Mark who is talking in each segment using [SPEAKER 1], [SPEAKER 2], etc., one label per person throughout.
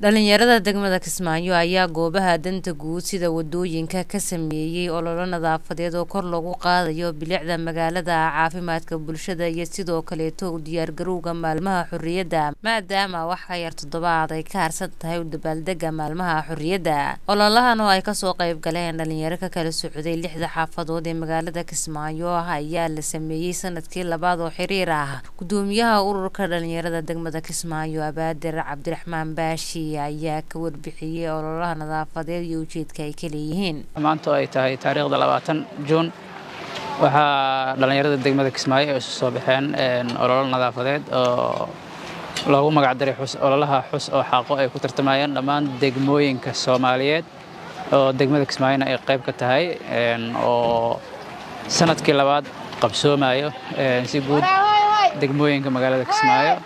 [SPEAKER 1] dhalinyarada degmada kismaayo ayaa goobaha danta guud sida wadooyinka ka sameeyey ololo nadaafadeed oo kor loogu qaadayo bilicda magaalada caafimaadka bulshada iyo sidoo kaleeto u diyaargarowga maalmaha xorriyadda maadaama wax ka yar toddobaad ay ka harsan tahay u dabaaldega maalmaha xorriyadda ololahan oo ay kasoo qayb galeen dhalinyaro ka kala socday lixda xaafadood ee magaalada kismaayo ayaa la sameeyey sanadkii labaad oo xiriir ah gudoomiyaha ururka dhalinyarada degmada kismaayo abaadir cabdiraxmaan baashi ayaa ka warbixiyey ololaha nadaafadeed iyo ujeedka ay ka leeyihiin
[SPEAKER 2] maanta oo ay tahay taariikhda labaatan juun waxaa dhallinyarada degmada kismaayo ay isu soo baxeen ololo nadaafadeed oo loogu magacdaray ololaha xus oo xaaqo ay ku tartamayeen dhammaan degmooyinka soomaaliyeed oo degmada kismaayona ay qayb ka tahay oo sanadkii labaad qabsoomayo si guud degmooyinka magaalada kismaayo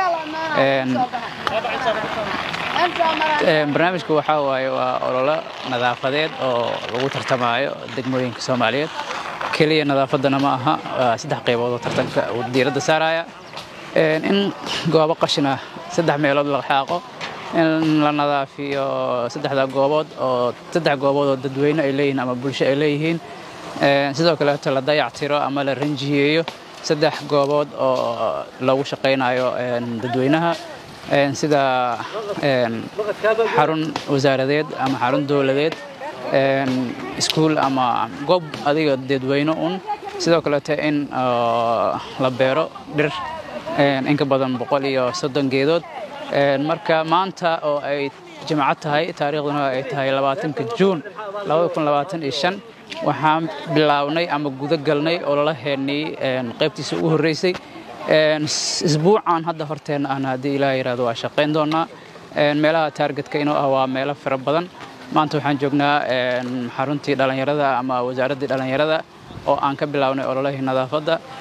[SPEAKER 2] barnaamijku waxaa waaye waa ololo nadaafadeed oo lagu tartamaayo degmooyinka soomaaliyeed keliya nadaafaddana ma aha waa saddex qaybood oo tartanka uu diiradda saaraya in goobo qashina saddex meelood la xaaqo in la nadaafiyo saddexda goobood oo saddex goobood oo dadweyne ay leeyihiin ama bulsho ay leeyihiin sidoo kaleeto la dayactiro ama la ranjiyeeyo saddex goobood oo lagu shaqaynayo dadweynaha sida xarun wasaaradeed ama xarun dowladeed iskuul ama goob adiga dadweyne un sidoo kaleeto in la beero dhir in ka badan boqol iyo soddon geedood marka maanta oo ay jimco tahay taariikhduna ay tahay labaatanka juun waxaan bilaabnay ama guda galnay ololaheennii qaybtiisa ugu horreysay isbuucan hadda horteenna ahna haddii ilaah yidhahdo waa shaqayn doonnaa meelaha taargetka inuu ah waa meelo fara badan maanta waxaan joognaa xaruntii dhallinyarada ama wasaaraddii dhallinyarada oo aan ka bilaabnay ololahii nadaafadda